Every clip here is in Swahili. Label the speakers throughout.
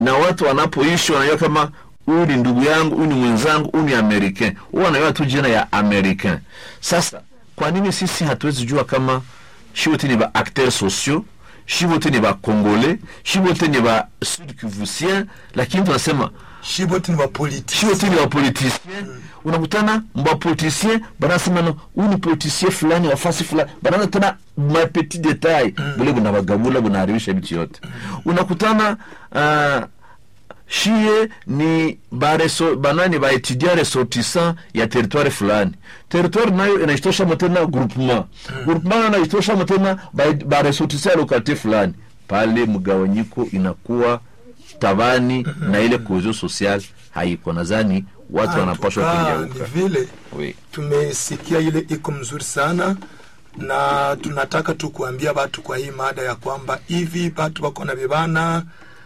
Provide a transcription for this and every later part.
Speaker 1: na watu wanapoishi wanajua kama huyu ni ndugu yangu, huyu ni mwenzangu, huyu ni Americain, huwa wanajua tu jina ya Americain. Sasa kwa nini sisi hatuwezi jua kama shi wote ni ba acteurs sociaux, shi wote ni ba congolais, shi wote ni ba sud kivusien, lakini tunasema
Speaker 2: shibote ni bapolitiki
Speaker 1: shi wote ni wapolitisien unakutana mbapolitisien banasema no huyu ni politisien fulani wafasi fulani banaanza tena mapetit detail bule bunabagabula bunaharibisha vitu yote unakutana uh, shie ni bareso, banani baetudia ressortissant ya territoire fulani territoire nayo inaitoshamo tena groupement groupement nayo inaitoshamo tena baresortissant ya lokalite fulani pale mgawanyiko inakuwa tabani na ile cohesion social haiko nadhani watu wanapashwa
Speaker 2: Ah, ni
Speaker 1: kugeuka
Speaker 2: vile
Speaker 1: oui.
Speaker 2: tumesikia ile iko mzuri sana na tunataka tu kuambia watu kwa hii mada ya kwamba hivi watu wako na vibana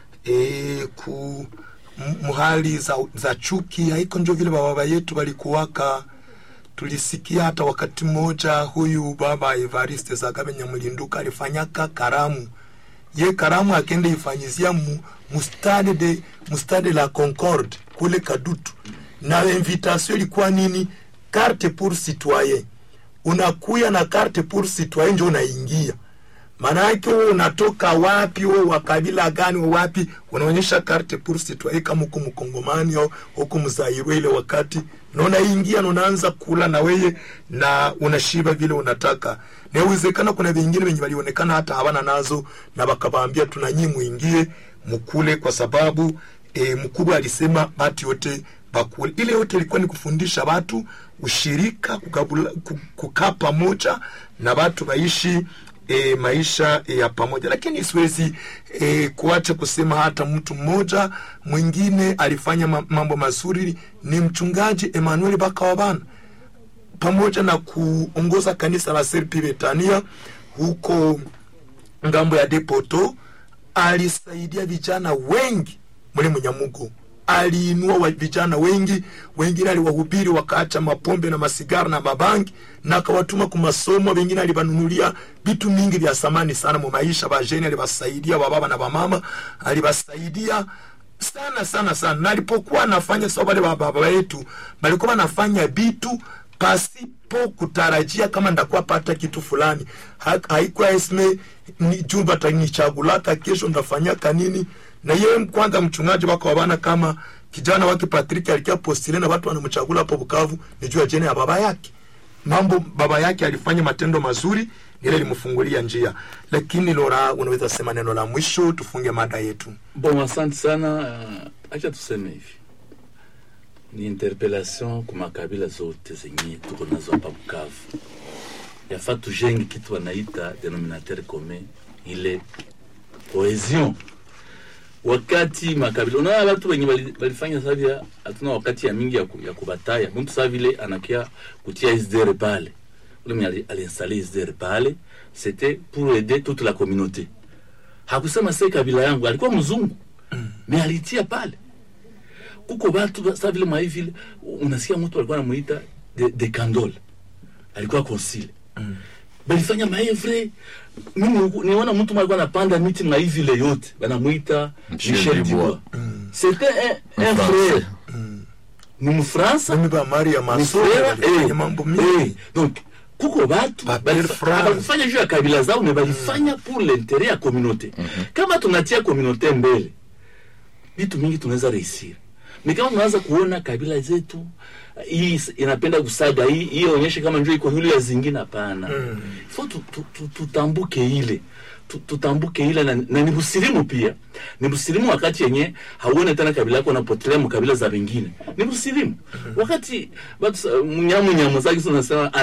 Speaker 2: e, ku m- muhali za, za chuki haiko njo vile bababa yetu walikuwaka tulisikia hata wakati mmoja huyu baba Evariste Zagabe Nyamulinduka alifanyaka karamu ye karamu akende ifanyizia mu, mustade de mustade la Concorde kule Kadutu, na invitation ilikuwa nini? Carte pour citoyen. Unakuya na carte pour citoyen njo unaingia maanake wewe unatoka wapi, wewe wa kabila gani, wewe wapi, unaonyesha carte pour citoyen kama huko mkongomani au huko mzairwe ile wakati na unaingia na unaanza kula na weye na unashiba vile unataka. Na inawezekana kuna vingine wenye walionekana hata hawana nazo, na wakawaambia tuna nyinyi muingie mkule, kwa sababu e, mkubwa alisema batu yote bakule. Ile yote ilikuwa ni kufundisha watu ushirika, kukabula, ku- kukaa pamoja na watu waishi e, maisha e, ya pamoja, lakini siwezi e, kuacha kusema hata mtu mmoja mwingine alifanya ma- mambo mazuri, ni mchungaji Emmanuel Bakawabana pamoja na kuongoza kanisa la Serpi Betania huko ngambo ya Depoto, alisaidia vijana wengi mule Munyamugo, aliinua wa vijana wengi, wengine aliwahubiri wakaacha mapombe na masigara na mabangi, na akawatuma kumasomo. Wengine alibanunulia vitu mingi vya samani sana mu maisha. Bajeni alibasaidia, bababa na bamama alibasaidia sana sana sana, na alipokuwa anafanya sababu wale bababa yetu balikuwa wanafanya vitu pasipo kutarajia kama ndakuwa pata kitu fulani. Ha- Haikuwa esme ni jumba tanichagulaka kesho ndafanyaka nini. Na yeye kwanza mchungaji wako wabana kama kijana wake Patrick alikia postile na watu wanamchagula hapo Bukavu, ni juu ya jene ya baba yake mambo baba yake alifanya matendo mazuri, ile limfungulia njia. Lakini Lora, unaweza sema neno la mwisho, tufunge mada yetu.
Speaker 3: Bon, asante sana. Uh, acha tuseme hivi, ni interpellation kwa makabila zote zenye tuko nazo hapa Bukavu. Yafaa tujenge kitu wanaita denominateur commun, ile cohesion. Wakati makabila, unaona watu wenye wali- walifanya savia, hatuna wakati ya mingi ya, ku, ya kubataya mtu saa vile anakia kutia SDR pale, ule mwenye ali- aliinstalle SDR pale, c'était pour aider toute la communauté hakusema se kabila yangu, alikuwa mzungu me alitia pale. Kuko batu sa vile mwa vile unasikia mtu alikuwa anamuita de, de Candole, alikuwa konsile balifanya maevre. Mimi niona mtu mwa alikuwa anapanda miti mwa vile yote banamuita
Speaker 1: Michel
Speaker 3: Michel
Speaker 1: Dubois.
Speaker 3: Dubois. C'était un, un
Speaker 1: Français.
Speaker 3: frère ni mfransa
Speaker 2: Mimi ba Maria
Speaker 3: ni
Speaker 2: Masoro
Speaker 3: frère,
Speaker 2: walifanya
Speaker 3: eh,
Speaker 2: mambo
Speaker 3: eh,
Speaker 2: mingi.
Speaker 3: donc kuko batu
Speaker 2: Ba
Speaker 3: balifa-
Speaker 2: belle France.
Speaker 3: hawakufanya juu ya kabila zao me balifanya pour l'interet ya communauté kama tunatia communauté mbele vitu mingi tunaweza reisir ni kama tunaanza kuona kabila zetu hii is- inapenda kusaga hii hii onyeshe kama njoo iko yule ya zingine hapana mm. fo tu, tu, tu, tutambuke ile tu- tutambuke ile na, na ni busilimu pia ni busilimu wakati yenye hauone tena kabila yako unapotelea mu kabila za wengine ni busilimu wakati batu sa- mnyamu nyamu zake tunasema